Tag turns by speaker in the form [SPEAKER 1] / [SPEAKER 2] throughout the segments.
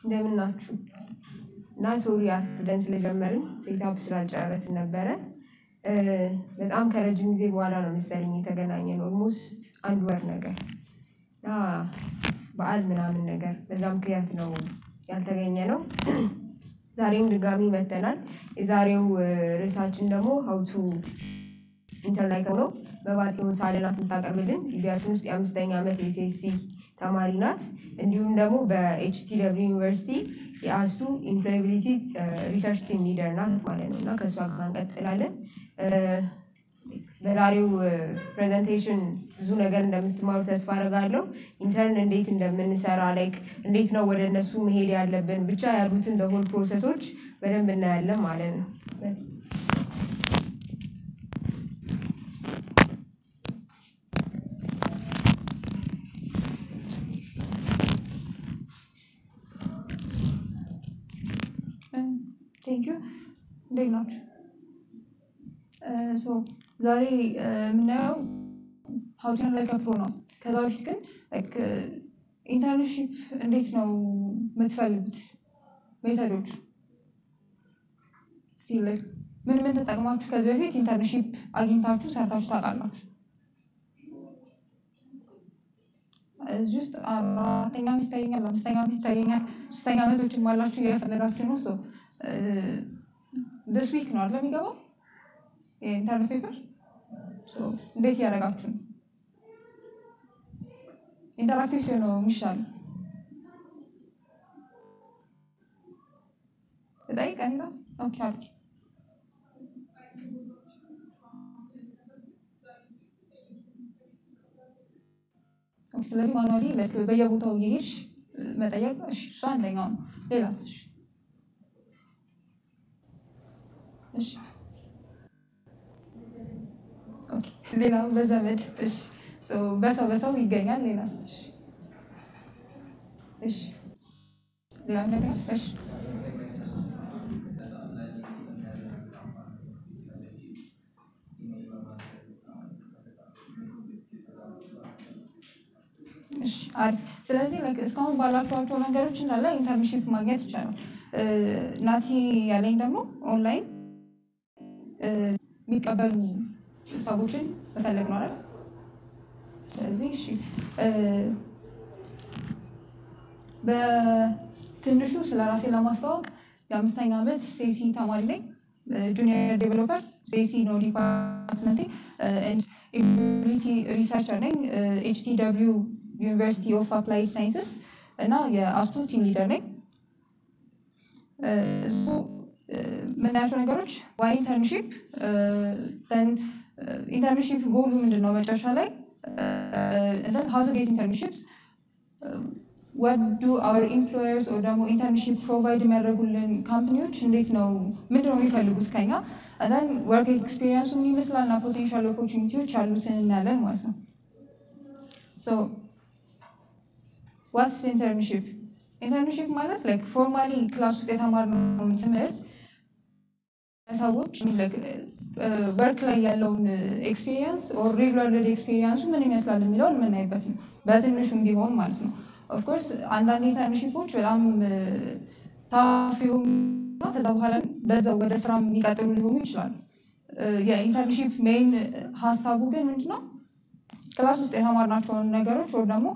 [SPEAKER 1] እንደምን ናችሁ? እና ሶሪ አርፍደን ስለጀመርን ሴታፕ ስላልጨረስን ነበረ። በጣም ከረጅም ጊዜ በኋላ ነው መሰለኝ የተገናኘን ኦልሞስት አንድ ወር ነገር እና በዓል ምናምን ነገር በዛ ምክንያት ነው ያልተገኘ ነው። ዛሬም ድጋሚ መተናል። የዛሬው ርዕሳችን ደግሞ ሀውቱ ኢንተርናይክ ነው። በባጽዮን ሳልናት የምታቀርብልን ግቢያችን ውስጥ የአምስተኛ ዓመት የሴሲ ተማሪ ናት። እንዲሁም ደግሞ በኤችቲ ደብሊው ዩኒቨርሲቲ የአሱ ኢምፕሎያቢሊቲ ሪሰርች ቲም ሊደር ናት ማለት ነው እና ከእሷ ጋር እንቀጥላለን። በዛሬው ፕሬዘንቴሽን ብዙ ነገር እንደምትማሩ ተስፋ አደርጋለሁ። ኢንተርን እንዴት እንደምንሰራ ላይክ እንዴት ነው ወደ እነሱ መሄድ ያለብን ብቻ ያሉትን ሆል ፕሮሰሶች በደንብ እናያለን ማለት ነው።
[SPEAKER 2] ቴንኪዩ እንዴት ናችሁ? ሶ ዛሬ የምናየው ሀውቲን ላይ ከፕሮ ነው። ከዛ በፊት ግን ኢንተርንሺፕ እንዴት ነው የምትፈልጉት ሜተዶች ምን ምን ተጠቅማችሁ ከዚህ በፊት ኢንተርንሺፕ አግኝታችሁ ሰርታችሁ ታውቃላችሁ? እዚህ ውስጥ አራተኛ ዓመት ይታየኛል፣ አምስተኛ ዓመት ይታየኛል፣ ሶስተኛ ዓመቶችም አላችሁ እየፈለጋችሁ ነው። ሶ ደስ ዊክ ነው አይደል የሚገባው የኢንተርን ፔፐር እንዴት እያደረጋችሁ ነው? ኢንተራክቲቭ ሲሆን ነው የሚሻለው። እጠይቅ እኔ እራሱ ኦኬ አድርጊ። ስለዚህ ማኑዋሊ በየቦታው እየሄድሽ መጠየቅ እሺ፣ እሱ አንደኛው ነው። ሌላስ? እሺ እሺ ኦኬ፣ ሌላው በዘመድ እሺ፣ በሰው በሰው ይገኛል። ሌላስ? እሺ እሺ፣ ሌላ ነገር እሺ አሪፍ። ስለዚህ እስካሁን ባላችኋቸው ነገሮች እንዳለ ኢንተርንሺፕ ማግኘት ይቻላል። ናቲ ያለኝ ደግሞ ኦንላይን የሚቀበሉ ሰዎችን መፈለግ ነው አይደል? ስለዚህ እሺ፣ በትንሹ ስለ ራሴ ለማስተዋወቅ የአምስተኛ ዓመት ሴሲ ተማሪ ነኝ። ጁኒየር ዴቨሎፐር ሴሲ ነው ዲፓርትመንቴ። ኢቢሊቲ ሪሰርቸር ነኝ ኤችቲ ደብሊው ዩኒቨርሲቲ ኦፍ አፕላይድ ሳይንስስ እና የአስቱ ቲም ሊደር ነኝ። የምናያቸው ነገሮች ዋይ ኢንተርንሺፕ ኢንተርንሺፕ ጎሉ ምንድን ነው መጨረሻ ላይ ሀው ቱ ጌት ኢንተርንሺፕስ ወት ዱ አወር ኢምፕሎየርስ ወይ ደግሞ ኢንተርንሺፕ ፕሮቫይድ የሚያደርጉልን ካምፕኒዎች እንዴት ነው ምንድን ነው የሚፈልጉት ከኛ ን ወርክ ኤክስፔሪንሱ ምን ይመስላል እና ፖቴንሻል ኦፖርቹኒቲዎች ያሉትን እናያለን ማለት ነው። ዋትስ ኢንተርንሺፕ? ኢንተርንሺፕ ማለት ላይክ ፎርማሊ ክላስ ውስጥ የተማርነውን ትምህርት ሰዎች ወርክ ላይ ያለውን ኤክስፔሪንስ ኦር ሬጉላር ኤክስፔሪንሱ ምን ይመስላል የሚለውን የምናይበት ነው፣ በትንሹም ቢሆን ማለት ነው። ኦፍኮርስ አንዳንድ ኢንተርንሺፖች በጣም ታፍ የሆኑ ከዛ በኋላ በዛው ወደ ስራ የሚቀጥሉ ሊሆኑ ይችላሉ። የኢንተርንሺፕ ሜይን ሀሳቡ ግን ምንድነው ክላስ ውስጥ የተማርናቸውን ነገሮች ወይ ደግሞ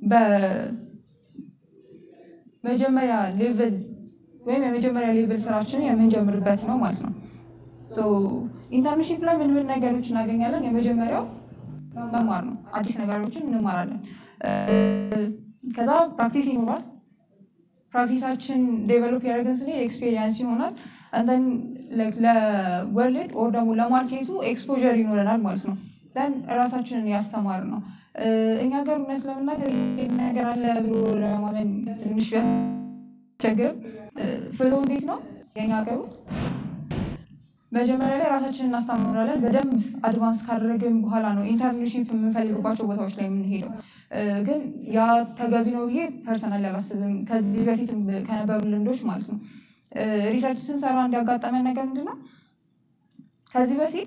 [SPEAKER 2] በመጀመሪያ ሌቭል ወይም የመጀመሪያ ሌቭል ስራችንን የምንጀምርበት ነው ማለት ነው። ኢንተርንሺፕ ላይ ምን ምን ነገሮች እናገኛለን? የመጀመሪያው መማር ነው። አዲስ ነገሮችን እንማራለን። ከዛ ፕራክቲስ ይኖራል። ፕራክቲሳችን ዴቨሎፕ ያደርገን ስንሄድ ኤክስፔሪንስ ይሆናል። አንተን ለወርልድ ኦር ደግሞ ለማርኬቱ ኤክስፖዠር ይኖረናል ማለት ነው። ን እራሳችንን ያስተማር ነው። እኛ ጋር እውነት ለመናገር ነገር አለ ብሎ ለማመን ትንሽ ቢያስቸግርም ፍሎ እንዴት ነው የኛ ሀገሩ መጀመሪያ ላይ ራሳችንን እናስተምራለን። በደንብ አድቫንስ ካደረግን በኋላ ነው ኢንተርንሺፕ የምንፈልግባቸው ቦታዎች ላይ የምንሄደው። ግን ያ ተገቢ ነው ብዬ ፐርሰናል አላስብም። ከዚህ በፊት ከነበሩ ልምዶች ማለት ነው። ሪሰርች ስንሰራ እንዲያጋጠመን ነገር ምንድን ነው ከዚህ በፊት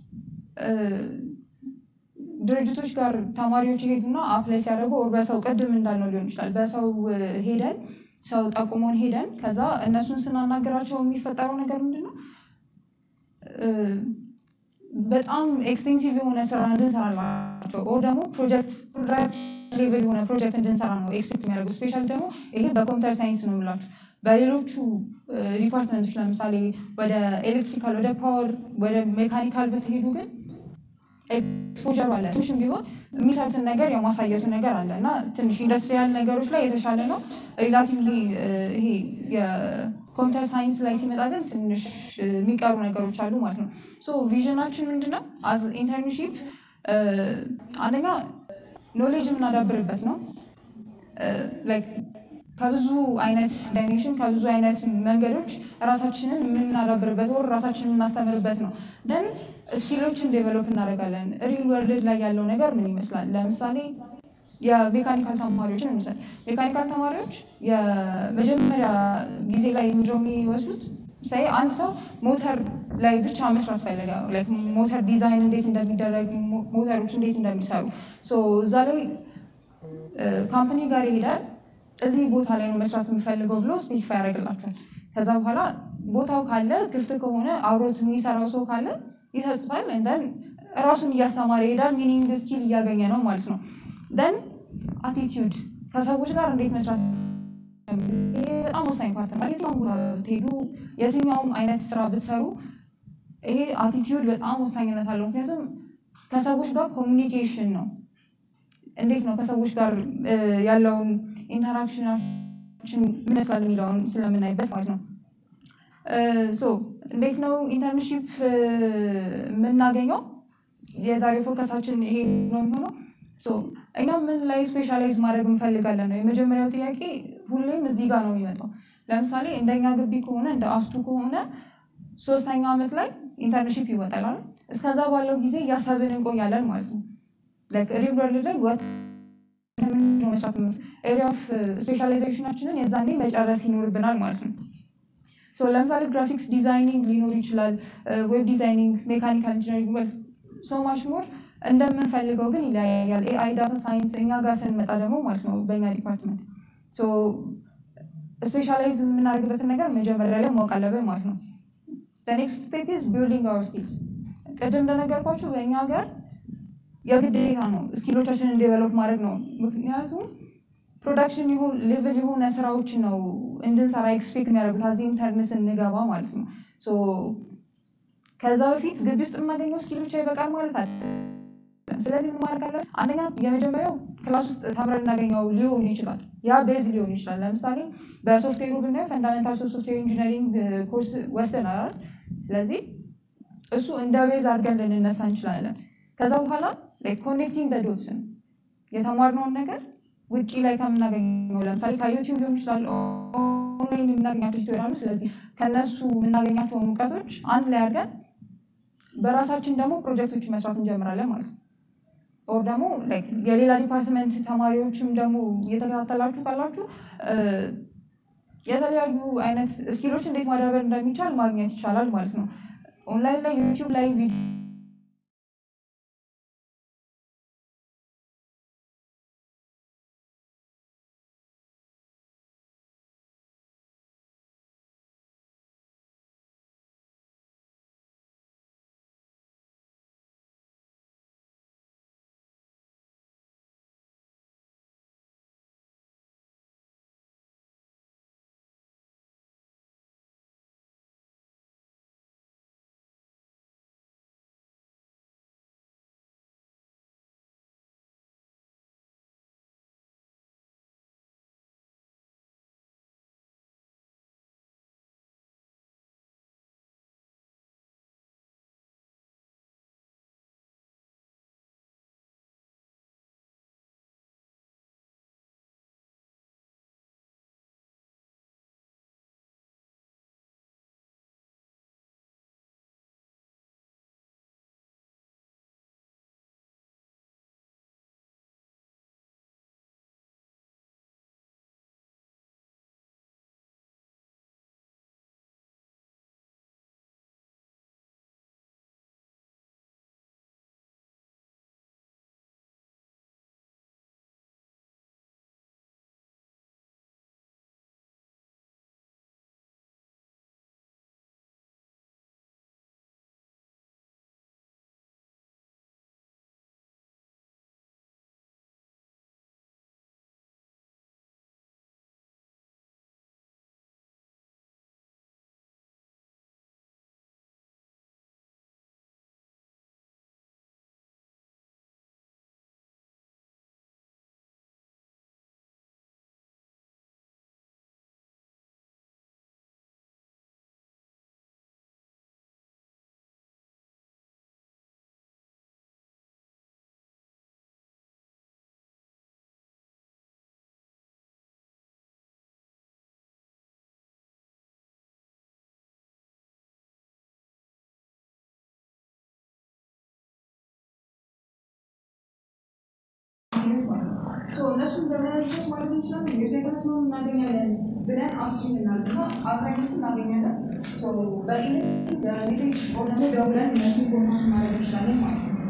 [SPEAKER 2] ድርጅቶች ጋር ተማሪዎች ይሄዱና አፕላይ ሲያደርጉ ኦር በሰው ቅድም እንዳልነው ሊሆን ይችላል። በሰው ሄደን ሰው ጠቁሞን ሄደን ከዛ እነሱን ስናናገራቸው የሚፈጠረው ነገር ምንድን ነው? በጣም ኤክስቴንሲቭ የሆነ ስራ እንድንሰራላቸው ኦር ደግሞ ፕሮጀክት ሌቭል የሆነ ፕሮጀክት እንድንሰራ ነው ኤክስፔክት የሚያደርጉ። ስፔሻሊ ደግሞ ይሄ በኮምፒውተር ሳይንስ ነው የምላችሁ። በሌሎቹ ዲፓርትመንቶች ለምሳሌ ወደ ኤሌክትሪካል፣ ወደ ፓወር፣ ወደ ሜካኒካል ብትሄዱ ግን ኤክስፖጀር አለ። ትንሽም ቢሆን የሚሰሩትን ነገር የማሳየቱ ነገር አለ እና ትንሽ ኢንዱስትሪያል ነገሮች ላይ የተሻለ ነው። ሪላቲቭሊ ይሄ የኮምፒውተር ሳይንስ ላይ ሲመጣ ግን ትንሽ የሚቀሩ ነገሮች አሉ ማለት ነው። ሶ ቪዥናችን ምንድነው? አዝ ኢንተርንሺፕ አንደኛ ኖሌጅ የምናዳብርበት ነው። ከብዙ አይነት ዳይሜንሽን ከብዙ አይነት መንገዶች ራሳችንን የምናዳብርበት ወር ራሳችንን የምናስተምርበት ነው። ደን ስኪሎችን ዴቨሎፕ እናደርጋለን። ሪል ወርልድ ላይ ያለው ነገር ምን ይመስላል? ለምሳሌ የሜካኒካል ተማሪዎችን እንውሰድ። ሜካኒካል ተማሪዎች የመጀመሪያ ጊዜ ላይ ምንድነው የሚወስዱት? ሳይ አንድ ሰው ሞተር ላይ ብቻ መስራት ፈለገ። ሞተር ዲዛይን እንዴት እንደሚደረግ ሞተሮች እንዴት እንደሚሰሩ እዛ ላይ ካምፓኒ ጋር ይሄዳል። እዚህ ቦታ ላይ ነው መስራት የሚፈልገው ብሎ ስፔሲፋይ ያደርግላቸዋል። ከዛ በኋላ ቦታው ካለ ክፍት ከሆነ አብሮት የሚሰራው ሰው ካለ ይሰጡታል። ደን ራሱን እያስተማረ ይሄዳል። ሚኒንግ ስኪል እያገኘ ነው ማለት ነው። ደን አቲቲዩድ ከሰዎች ጋር እንዴት መስራት ይሄ በጣም ወሳኝ ፓርት ነው። የትኛውም ቦታ ብትሄዱ የትኛውም አይነት ስራ ብትሰሩ ይሄ አቲቲዩድ በጣም ወሳኝነት አለው። ምክንያቱም ከሰዎች ጋር ኮሚኒኬሽን ነው። እንዴት ነው ከሰዎች ጋር ያለውን ኢንተራክሽናችን ምን ይመስላል የሚለውን ስለምናይበት ማለት ነው። ሶ እንዴት ነው ኢንተርንሺፕ የምናገኘው? የዛሬ ፎከሳችን ይሄ ነው የሚሆነው። እኛ ምን ላይ ስፔሻላይዝ ማድረግ እንፈልጋለን ነው የመጀመሪያው ጥያቄ። ሁሌም እዚህ ጋር ነው የሚመጣው። ለምሳሌ እንደኛ ግቢ ከሆነ እንደ አፍቱ ከሆነ ሶስተኛ ዓመት ላይ ኢንተርንሺፕ ይወጣላል። እስከዛ ባለው ጊዜ እያሰብን እንቆያለን ማለት ነው። ሪቨር ላይ መስራት ኤሪያ ኦፍ ስፔሻላይዜሽናችንን የዛኔ መጨረስ ይኖርብናል ማለት ነው። ለምሳሌ ግራፊክስ ዲዛይኒንግ ሊኖር ይችላል፣ ዌብ ዲዛይኒንግ፣ ሜካኒካል ኢንጂነሪንግ ሶ ማች ሞር እንደምንፈልገው ግን ይለያያል። ኤአይ ዳታ ሳይንስ እኛ ጋር ስንመጣ ደግሞ ማለት ነው በእኛ ዲፓርትመንት ስፔሻላይዝ የምናደርግበትን ነገር መጀመሪያ ላይ ማወቅ አለብን ማለት ነው። ኔክስት ስቴፕ ኢዝ ቢልዲንግ አወር ስኪልስ። ቅድም እንደነገርኳችሁ በእኛ ሀገር የግዴታ ነው ስኪሎቻችንን ዴቨሎፕ ማድረግ ነው። ምክንያቱም ፕሮዳክሽን ሌቭል የሆነ ስራዎችን ነው እንድንሰራ ኤክስፔክት የሚያደርጉት አዚ ኢንተርን ስንገባ ማለት ነው። ከዛ በፊት ግቢ ውስጥ የማገኘው ስኪል ብቻ ይበቃል ማለት አለ። ስለዚህ ምን ማድረግ አለ? አንደኛ የመጀመሪያው ክላስ ውስጥ ተምረን እናገኘው ሊሆን ይችላል። ያ ቤዝ ሊሆን ይችላል። ለምሳሌ በሶፍትዌሩ ብናየው ፈንዳሜንታልስ ኦፍ ሶፍትዌር ኢንጂነሪንግ ኮርስ ወስደናል። ስለዚህ እሱ እንደ ቤዝ አድርገን ልንነሳ እንችላለን። ከዛ በኋላ ኮኔክቲንግ ዶትስን የተማርነውን ነገር ውጭ ላይ ከምናገኘው ለምሳሌ ከዩቲዩብ ሊሆን ይችላል፣ ኦንላይን የምናገኛቸው ቱቶሪያሉ። ስለዚህ ከነሱ የምናገኛቸውን እውቀቶች አንድ ላይ አድርገን በራሳችን ደግሞ ፕሮጀክቶች መስራት እንጀምራለን ማለት ነው። ኦር ደግሞ የሌላ ዲፓርትመንት ተማሪዎችም ደግሞ እየተከታተላችሁ ካላችሁ የተለያዩ አይነት ስኪሎች እንዴት ማዳበር እንደሚቻል ማግኘት ይቻላል ማለት ነው። ኦንላይን ላይ ዩቲዩብ ላይ ካምፓኒዎች ማለት ነው። ሶ እነሱን በመለቸት ማለት እንችላለን ዌብሳይታቸውን እናገኛለን ብለን አስዩም እናድርግና አብዛኞቹ እናገኛለን። ሶ በኢሜል በሜሴጅ ኦር ደግሞ ደውለን እነሱን ኮንታክት ማድረግ እንችላለን ማለት ነው።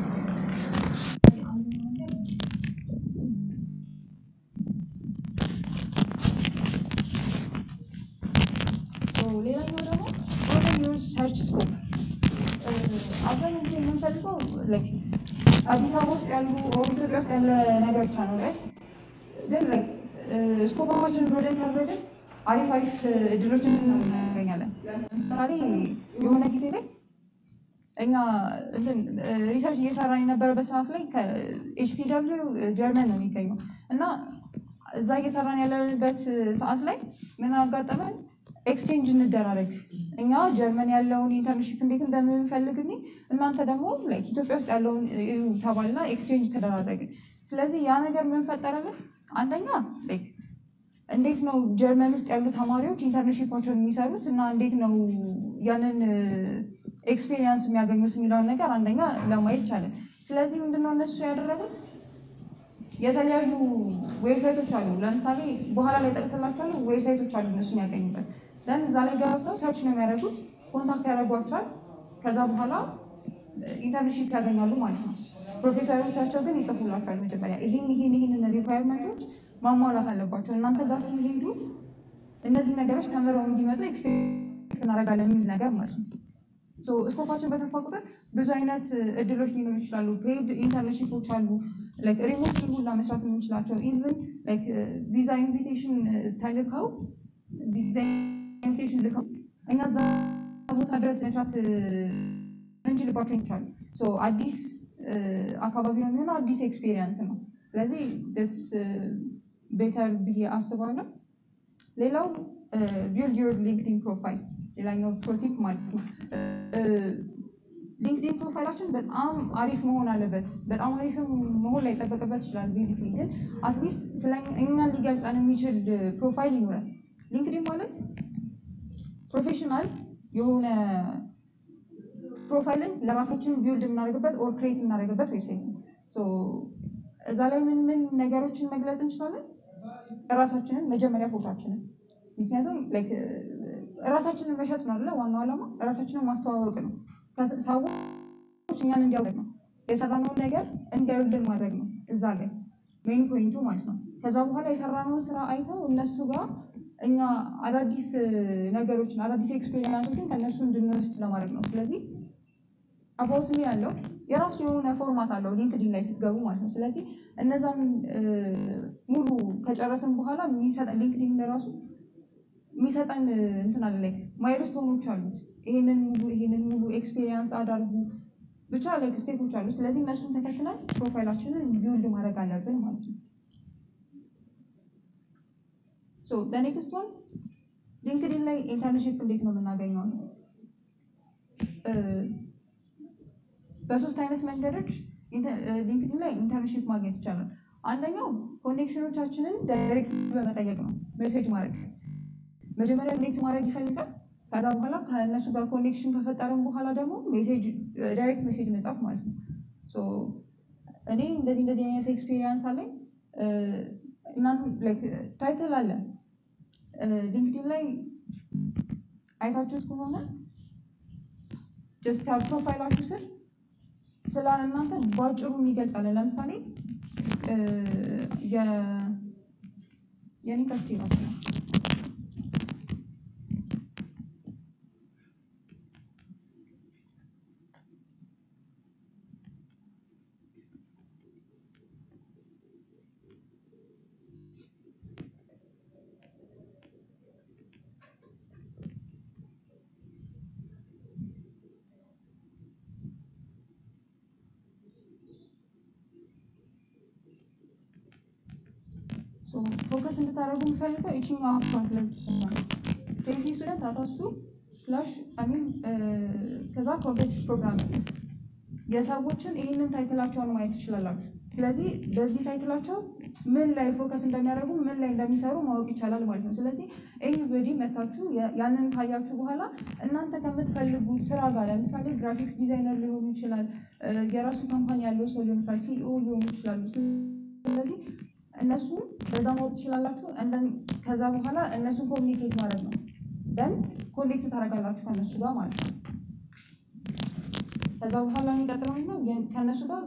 [SPEAKER 2] ሌላኛው ደግሞ ኦርደር ዩር ሰርች ስኮፕ አብዛኛው ጊዜ የምንፈልገው ላይክ አዲስ አበባ ውስጥ ያሉ ኦር ኢትዮጵያ ውስጥ ያለ ነገር ብቻ ነው ላይ ግን ላይክ ስኮፓችን ብሮደን ካደረግን አሪፍ አሪፍ እድሎችን እናገኛለን። ለምሳሌ የሆነ ጊዜ ላይ እኛ እንትን ሪሰርች እየሰራን የነበረበት ሰዓት ላይ ከኤችቲ ደብሊው ጀርመን ነው የሚገኘው እና እዛ እየሰራን ያለንበት ሰዓት ላይ ምን አጋጠመን? ኤክስቼንጅ እንደራረግ እኛ ጀርመን ያለውን ኢንተርንሽፕ እንዴት እንደምንፈልግ እኔ እናንተ ደግሞ ላይክ ኢትዮጵያ ውስጥ ያለውን እዩ ተባልና ኤክስቼንጅ ተደራረግን። ስለዚህ ያ ነገር ምን ፈጠረልን? አንደኛ ላይክ እንዴት ነው ጀርመን ውስጥ ያሉ ተማሪዎች ኢንተርንሽፓቸውን የሚሰሩት እና እንዴት ነው ያንን ኤክስፔሪንስ የሚያገኙት የሚለውን ነገር አንደኛ ለማየት ቻለን። ስለዚህ ምንድነው እነሱ ያደረጉት የተለያዩ ዌብሳይቶች አሉ። ለምሳሌ በኋላ ላይ ጠቅስላቸዋለሁ ዌብሳይቶች አሉ እነሱ የሚያገኙበት ደን እዛ ላይ ገብተው ሰርች ነው የሚያደርጉት፣ ኮንታክት ያደርጓቸዋል። ከዛ በኋላ ኢንተርንሺፕ ያገኛሉ ማለት ነው። ፕሮፌሰሮቻቸው ግን ይጽፉላቸዋል መጀመሪያ ይህን ይህን ይህንን ሪኳየርመንቶች ማሟላት አለባቸው እናንተ ጋር ሲሄዱ እነዚህ ነገሮች ተምረው እንዲመጡ ኤክስፔክት እናደርጋለን የሚል ነገር ማለት ነው። ስኮፓችን በሰፋ ቁጥር ብዙ አይነት እድሎች ሊኖሩ ይችላሉ። ፔድ ኢንተርንሺፖች አሉ። ሪሞት ሁላ መስራት የምንችላቸው ኢቨን ቪዛ ኢንቪቴሽን ተልከው ቪዛ ኢንቪቴሽን ልከው እኛ እዛ ቦታ ድረስ መስራት እንችልባቸው ይቻሉ። አዲስ አካባቢ ነው የሚሆነው፣ አዲስ ኤክስፔሪየንስ ነው። ስለዚህ ስ ቤተር ብዬ አስባለሁ። ሌላው ቢልድ ዩር ሊንክዲን ፕሮፋይል ሌላኛው ፕሮቲፕ ማለት ነው። ሊንክዲን ፕሮፋይላችን በጣም አሪፍ መሆን አለበት። በጣም አሪፍ መሆን ላይ ጠበቅበት ይችላል። ቤዚክሊ ግን አትሊስት ስለ እኛን ሊገልጸን የሚችል ፕሮፋይል ይኖራል። ሊንክዲን ማለት ፕሮፌሽናል የሆነ ፕሮፋይልን ለራሳችን ቢውልድ የምናደርግበት ኦር ክሬት የምናደርግበት ዌብሳይት ነው። እዛ ላይ ምን ምን ነገሮችን መግለጽ እንችላለን? እራሳችንን መጀመሪያ ፎቶችንን ምክንያቱም እራሳችንን መሸጥ ነው አይደለ? ዋናው ዓላማ እራሳችንን ማስተዋወቅ ነው። ሰዎች እኛን እንዲያውቅ ነው። የሰራነውን ነገር እንዲያዩልን ማድረግ ነው። እዛ ላይ ሜን ፖይንቱ ማለት ነው። ከዛ በኋላ የሰራነውን ስራ አይተው እነሱ ጋር እኛ አዳዲስ ነገሮችን አዳዲስ ኤክስፔሪንሶችን ከእነሱ እንድንወስድ ለማድረግ ነው። ስለዚህ አባውት ሚ ያለው የራሱ የሆነ ፎርማት አለው ሊንክዲን ላይ ስትገቡ ማለት ነው። ስለዚህ እነዛን ሙሉ ከጨረስን በኋላ ሊንክዲን ለራሱ የሚሰጠን እንትን አለ ላይክ ማይልስቶኖች አሉት። ይሄንን ሙሉ ይሄንን ሙሉ ኤክስፔሪንስ አዳርጉ ብቻ ላይክ ስቴፖች አሉ። ስለዚህ እነሱን ተከትለን ፕሮፋይላችንን ቢውልድ ማድረግ አለብን ማለት ነው። ሶ ለኔክስት ዋን ሊንክዲን ላይ ኢንተርንሽፕ እንዴት ነው የምናገኘው? በሶስት አይነት መንገዶች ሊንክዲን ላይ ኢንተርንሽፕ ማግኘት ይቻላል። አንደኛው ኮኔክሽኖቻችንን ዳይሬክት በመጠየቅ ነው፣ ሜሴጅ ማድረግ መጀመሪያ ኮኔክት ማድረግ ይፈልጋል። ከዛ በኋላ ከእነሱ ጋር ኮኔክሽን ከፈጠርን በኋላ ደግሞ ዳይሬክት ሜሴጅ መጻፍ ማለት ነው። እኔ እንደዚህ እንደዚህ አይነት ኤክስፔሪንስ አለኝ ታይትል አለ ሊንክዲን ላይ አይታችሁት ከሆነ ጀስት ከፕሮፋይላችሁ ስር ስለ እናንተ በአጭሩ የሚገልጻለን። ለምሳሌ የኔ ከፍቴ ራስ ነው ፎከስ እንድታደርጉ የምፈልገው ይችኛው ፓርት ላይ ሴልሲ ስቱደንት አታስቱ ስላሽ አሚን ከዛ ኮምፔቲቲቭ ፕሮግራም የሰዎችን ይህንን ታይትላቸውን ማየት ትችላላችሁ። ስለዚህ በዚህ ታይትላቸው ምን ላይ ፎከስ እንደሚያደርጉ ምን ላይ እንደሚሰሩ ማወቅ ይቻላል ማለት ነው። ስለዚህ ኤኒበዲ መታችሁ ያንን ካያችሁ በኋላ እናንተ ከምትፈልጉት ስራ ጋር ለምሳሌ ግራፊክስ ዲዛይነር ሊሆኑ ይችላል፣ የራሱ ካምፓኒ ያለው ሰው ሊሆን ይችላል፣ ሲኢኦ ሊሆኑ ይችላሉ። ስለዚህ እነሱ በዛ ማወቅ ትችላላችሁ። እንደን ከዛ በኋላ እነሱን ኮሚኒኬት ማድረግ ነው። ደን ኮኔክት ታደርጋላችሁ ከእነሱ ጋር ማለት ነው። ከዛ በኋላ የሚቀጥለው ምንድን ነው? የን- ከእነሱ ጋር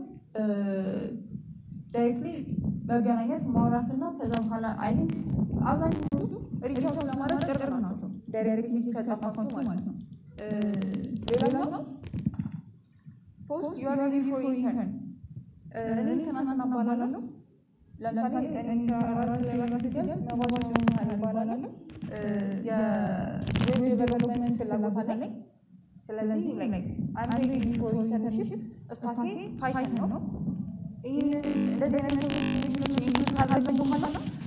[SPEAKER 2] ዳይሬክትሊ መገናኘት ማውራትና ከዛ በኋላ አይ ቲንክ አብዛኞቹ ሪቻርጅ ለማድረግ ቅርብ ናቸው። ዳይሬክት ሜሴጅ ከጻፋችሁ ማለት ነው። እ፣ ሌላኛው ፖስት ዩ አር ሬዲ ፎር ኢንተርን እኔ ትናንትና እባላለሁ። ለምሳሌ እኔ ራሴ ለራሴ ሲገልጽ መባባል ሲሆን እባላለሁ። እ፣ የዌብ ዴቨሎፕመንት ፍላጎት አለኝ። ስለዚህ ላይክ አም ሬዲ ፎር ኢንተርንሺፕ ስታኬ ፓይተን ነው። ይህ እንደዚህ አይነት ኢንክሉድ ካላደረግን በኋላ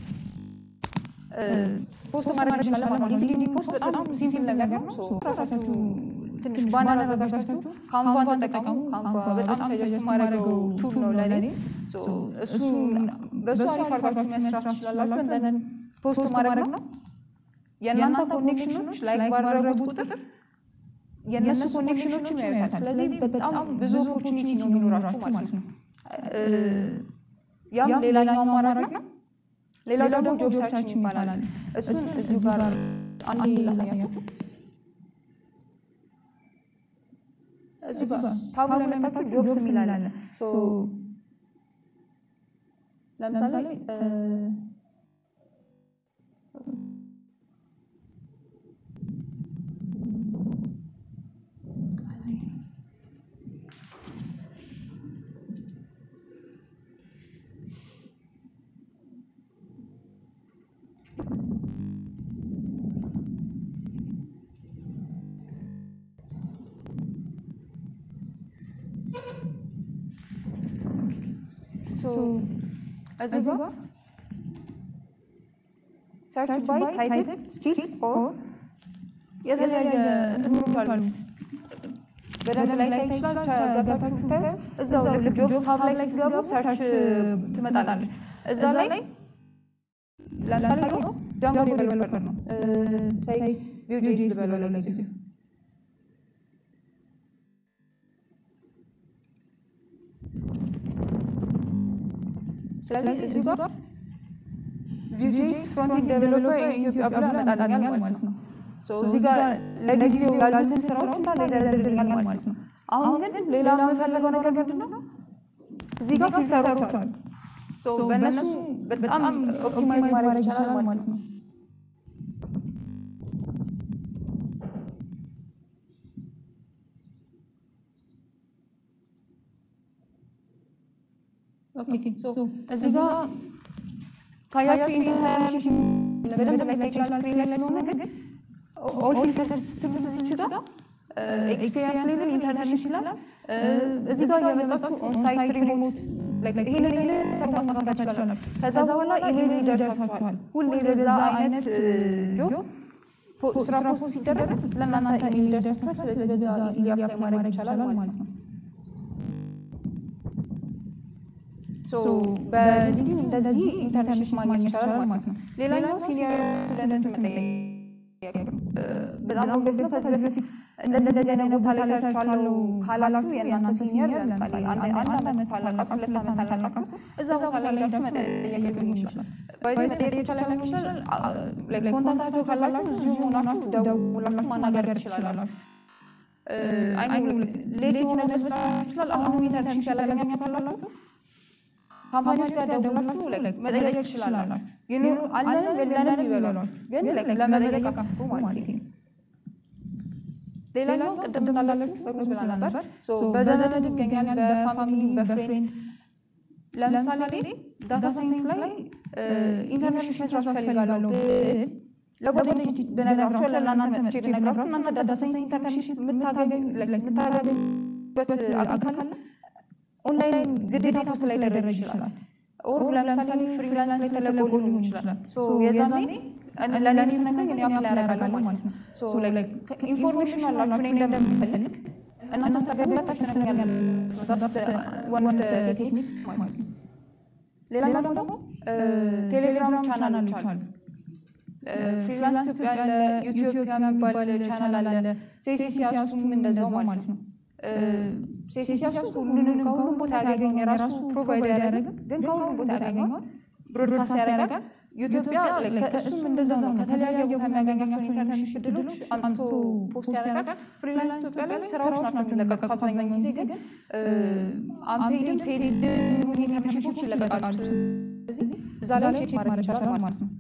[SPEAKER 2] ፖስት ማድረግ እንችላለን ማለት ነው። ሊንክዲን ፖስት በጣም ሲምፕል ነገር ነው። ሶ ራሳችሁ ትንሽ ባነር አዘጋጅታችሁ ካንቫን ተጠቀሙ። ካንቫ በጣም ሰጀስት ማድረገው ቱል ነው ለእኔ። ሶ እሱን በእሱ አሪፍ አድርጋችሁ መስራት ትችላላችሁ። እንደን ፖስት ማድረግ ነው። የእናንተ ኮኔክሽኖች ላይክ ባደረጉት ቁጥር የእነሱ ኮኔክሽኖችም ያዩታል። ስለዚህ በጣም ብዙ ኦፖርቹኒቲ ነው የሚኖራችሁ ማለት ነው። ያም ሌላኛው አማራጭ ነው። ሌላው ደግሞ ጆብ ሰርች ይባላል። እሱን እዚሁ ጋር አንዴ ላሳያችሁ። እዚህ ጋር ታቡ ላይ መታችሁ ጆብስ የሚል አለ። ሶ ለምሳሌ እዚህ ጋር ሰርች ባይ ታይትል ስኪል ኦር የተለያየ እንትኖች አሉት። በደንብ ላይ ታይ ይችላል። ገብታችሁ ስታዩት እዛው ልክ ጆብስ ታብ ላይ ስትገቡ ሰርች ትመጣላለች። እዛ ላይ ለምሳሌ ጃንጎ ዴቨሎፐር ነው ሳይ ቪውጄስ ልበለው ለጊዜው ስለዚህ እዚህ ጋር ቪውጄስ ፍሮንቲንግ ዴቨሎፐር ኢትዮጵያ ብሎ ያመጣልኛል ማለት ነው። እዚህ ጋር ለጊዜው ያሉትን ስራዎች እንዳለ ይዘረዝርልኛል ማለት ነው። አሁን ግን ሌላ የምፈልገው ነገር ምንድን ነው? እዚህ ጋር ፊልተሮች አሉ። በእነሱ በጣም ኦፕቲማይዝ ማድረግ ይቻላል ማለት ነው። እዚህ ጋር ካያችሁ ኢንተርንሽፕ በደንብ ላይ ይችላል ስክሪን ላይ ስለሆነ ግን ኦል ፊልተርስ ስሉት እዚህ ጋር ኤክስፒሪየንስ ሌቭል ኢንተርንሽፕ ይላል። እዚህ ጋር የመጣችሁ ኦንሳይት ሪሞት ይሄንን ይሄንን ማስተካከል ትችላላችሁ። ከዛ በኋላ ኢሜል ይደርሳችኋል። ሁሌ በዛ አይነት ጆብ ስራ ፖስት ሲደረግ ለእናንተ ኢሜል ይደርሳችኋል። ስለዚህ በዛ ኢዚ አፕላይ ማድረግ ይቻላል ማለት ነው። በሊንክዲን እንደዚህ ኢንተርንሽፕ ማግኘት ይቻላል ማለት ነው። ሌላኛው ሲኒየር ስቱደንት መጠየቅ ነው። በጣም ኦብቪየስ ነው። ከዚህ በፊት እንደዚህ እንደዚህ አይነት ቦታ ላይ ሰርቻለሁ ካላችሁ የእናንተ ሲኒየር ለምሳሌ አንድ ዓመት ካላቃችሁ፣ ሁለት ዓመት ካላቃችሁ እዛ ቦታ ላይ ሄዳችሁ መጠየቅ ሊሆን ይችላል። ባይዘ መጠየቅ ይቻላል ሊሆን ይችላል። ኮንታክታቸው ካላችሁ እዚሁ ሆናችሁ ደውላችሁ ማናገር ትችላላችሁ። አይ ሌት የሆነ መስራት ይችላል። አሁን ኢንተርንሽፕ ያላገኛችሁ ካላችሁ ካምፓኒዎች ጋር ደውላችሁ መጠየቅ ትችላላችሁ። ይኑሩ አለን የለንም ይበሏችሁ፣ ግን ለመጠየቅ አትፍሩ ማለት ነው። ሌላኛው ቅድም እንዳላችሁ በሩዝ ብላ ነበር። በዘመድ ይገኛል፣ በፋሚሊ በፍሬንድ ለምሳሌ ዳታ ሳይንስ ላይ ኢንተርንሽፕ መስራት ፈልጋለሁ ብል ለጓደኞች ብነግራቸው ለእናንተ መጥቼ ብነግራችሁ እናንተ ዳታ ሳይንስ ኢንተርንሽፕ የምታገኙበት አካል ካለ ኦንላይን ግዴታ ፖስት ላይ ሊደረግ ይችላል። ኦር ለምሳሌ ፍሪላንስ ላይ ተለቆ ሊሆን ይችላል። የዛኔ ለእኔ ትነግረኝ እኔ አፕላይ ያደርጋለሁ ማለት ነው። ኢንፎርሜሽን አላችሁ እኔ እንደምፈልግ እናንተ ስታገባታችሁ ትነግረኛላችሁ። ዋን ኦፍ ቴክኒክስ ማለት ነው። ሌላኛው ደግሞ ቴሌግራም ቻናሎች አሉ። ፍሪላንስ ኢትዮጵያ አለ፣ ኢትዮጵያ የሚባል ቻናል አለ። ሴሲሲያሱም እንደዛው ማለት ነው። ሴሲሲያስ ሁሉንም ከሁሉም ቦታ ያገኘ የራሱ ፕሮቫይድ ያደረገ ግን ከሁሉም ቦታ ያገኘዋል ብሮድካስት ያደርጋል። ኢትዮጵያ ከእሱም እንደዛ ነው። ከተለያየ ቦታ የሚያገኛቸውን ኢንተርንሽፕ እድሎች አምጥቶ ፖስት ያደርጋል። ፍሪላንስ ኢትዮጵያ ላይ ስራዎች ናቸው የሚለቀቁት አብዛኛው ጊዜ ግን አንፔድም ፔድ ኢንተርንሽፖች ይለቀቃሉ። ስለዚህ እዛ ላይ ቼክ ማድረግ ይቻላል ማለት ነው።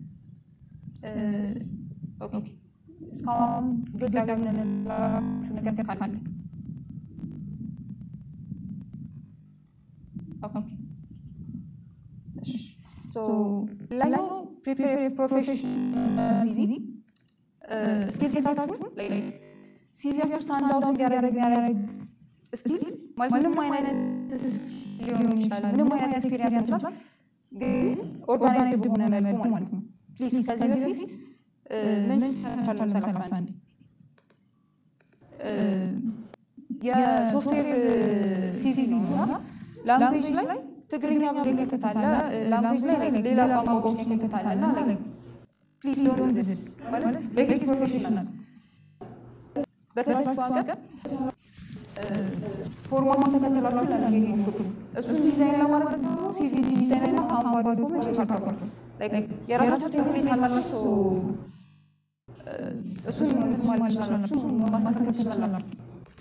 [SPEAKER 2] ኦኬ እስካሁን ግልጽ ያልሆነላችሁ ነገር ካለ ኦኬ ሌላኛው ፕሪፔር ፕሮፌሽናል ሲቪ ስኪል ሴታችሁ ሲቪያችሁ ስታንድ አውት እንዲያደርግ የሚያደርግ ስኪል ምንም አይነት ሊሆን ይችላል፣ ምንም አይነት ኤክስፔሪንስ ያስላል፣ ግን ኦርጋናይዝድ በሆነ መልኩ ማለት ነው። ፕሊዝ ከዚህ በፊት ምን ሰርቻለሁ መሰላችሁ? አንዴ የሶፍትዌር ሲቪ ነው እና ላንጉዌጅ ላይ ትግርኛ ብሎ ይከተታለ ላንጉዌጅ ላይ ሌላ ቋንቋዎች ይከተታለ እና ፕሊዝ ዶንት ዲስ ማለት ቤዚክ ፕሮፌሽናል በተቻላችሁ አቅም ፎርማቱን ተከትላችሁ ለመሄድ ሞክሩ። እሱን ዲዛይን ለማድረግ ደግሞ ሲቪ ዲዛይን እና ካንቫ ዶክመንት ቼክ አድርጓቸው። የራሳቸው ቴምፕሌት አላቸው። እሱን ማለት ትችላላችሁ፣ እሱን ማስተካከል ትችላላችሁ።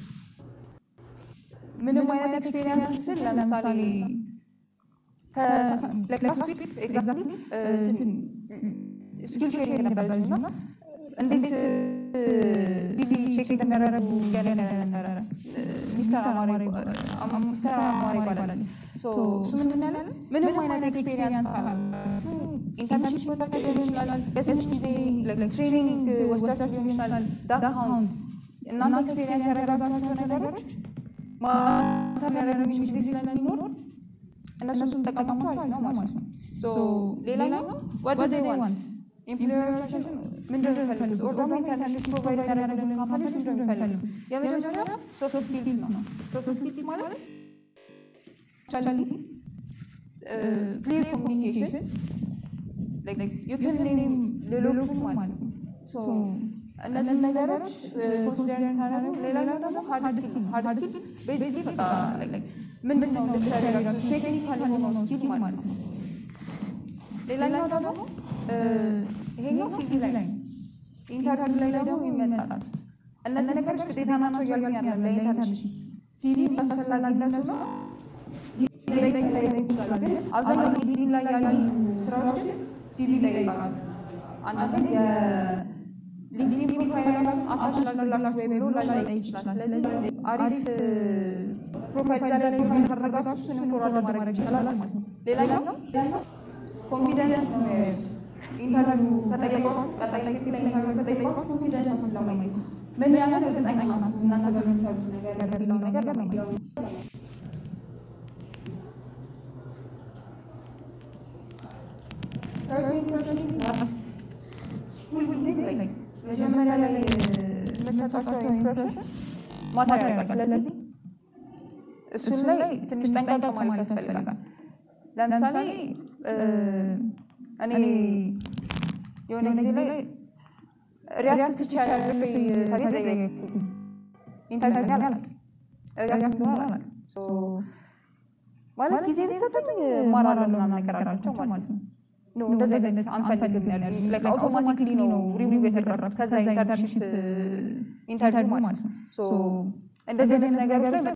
[SPEAKER 2] ምንም አይነት ኤክስፔሪንስ ስል ለምሳሌ ላስት ዊክ ኤግዛክትሊ ስኪል ሼሪንግ ነበረ እና እንዴት ዲቪ ቼክ እንደሚያደርጉ እያለ ነበረ ሚስተር አማሪ ይባላል። እሱ ምንድን ያለ ምንም አይነት ኤክስፔሪንስ ካላችሁ ኢንተርንሽፕ ወጣችሁ ሊሆን ይችላል፣ በትንሽ ጊዜ ትሬኒንግ ወስዳችሁ ሊሆን ይችላል። ዳት ካውንትስ እናንተ ኤክስፔሪንስ ያደረጋችኋቸው ነገሮች ማተር ያደረጉ ጊዜ ስለሚኖር እነሱን ተጠቀሟቸው ነው ማለት ነው። ሌላኛው ወደ ዴይ ዋንት ኢምፕሎየሮቻችን ምንድን ነው የሚፈልጉት? ኦር ደግሞ ኢንተርንሽፕ ፕሮቫይድ ያደረጉልን ካምፓኒዎች ምንድን ነው የሚፈልጉት? የመጀመሪያው ሶፍት ስኪልስ ነው። ሶፍት ስኪልስ ማለት ቻሊቲ፣ ክሊር ኮሚኒኬሽን፣ ዩክን ኔም ሌሎቹ ማለት ነው። እነዚህ ነገሮች ኮንሲደር ታደረጉ። ሌላኛው ደግሞ ሀርድ ስኪል ሀርድ ስኪል ቤዚክሊ በቃ ምንድን ነው ልትሰሪ ያላችሁ ቴክኒካል የሆነው ስኪል ማለት ነው። ሌላኛው ደግሞ ይሄኛው ሲቪ ላይ ነው። ኢንተርቪው ላይ ደግሞ ይመጣል። እነዚህ ነገሮች ግዴታ ናቸው እያሉኝ ያለ ለኢንተርንሽፕ ሲቪ አስፈላጊነቱ ነው ሊጠይቅ ይችላል። ግን አብዛኛው ሊንክዲን ላይ ያሉ ስራዎች ሲቪ ይጠይቃሉ። አንዳንድ የሊንክዲን ፕሮፋይላችሁን አታች ላላችሁ ወይ ብሎ ላይጠይቅ ይችላል። ስለዚህ አሪፍ ፕሮፋይል ዛ ላይ ፕሮፋይል ካደረጋችሁ እሱንም ፎርዋርድ ማድረግ ይቻላል ማለት ነው። ሌላኛው ኮንፊደንስ ነው ኢንተርቪው ከጠየቋችሁ ቀጣይ ስቴፕ ላይ ኢንተርቪው ከጠየቋችሁ ኮንፊደንስ ለማግኘት ነው። ምን ያህል እርግጠኛ ናችሁ እናንተ በምትሰሩት ነገር የሚለው ነገር ለማግኘት ነው። ፈርስት ኢምፕሬሽን ኢዝ ላስት። ሁልጊዜ መጀመሪያ ላይ የምትሰጧቸው ኢምፕሬሽን ማተር ያደርጋል። ስለዚህ እሱን ላይ ትንሽ ጠንቀቅ ማለት ያስፈልጋል። ለምሳሌ እኔ የሆነ ጊዜ ላይ ሪያክት ትችያለሽ ወይ ተብዬ ጠየቅኩ። ኢንተርቪው አላውቅም፣ ሪያክት ሆነ አላውቅም። ማለት ጊዜ ቢሰጡኝ እማራለሁ ምናምን ነገር አላቸው ማለት ነው። ኖ እንደዚህ አይነት አንፈልግም ነው ያሉኝ። ላይክ አውቶማቲክሊ ነው ሪቪው የተደረገው ከዛ ኢንተርንሺፕ ኢንተርቪው ማለት ነው። እንደዚህ አይነት ነገሮች ላይ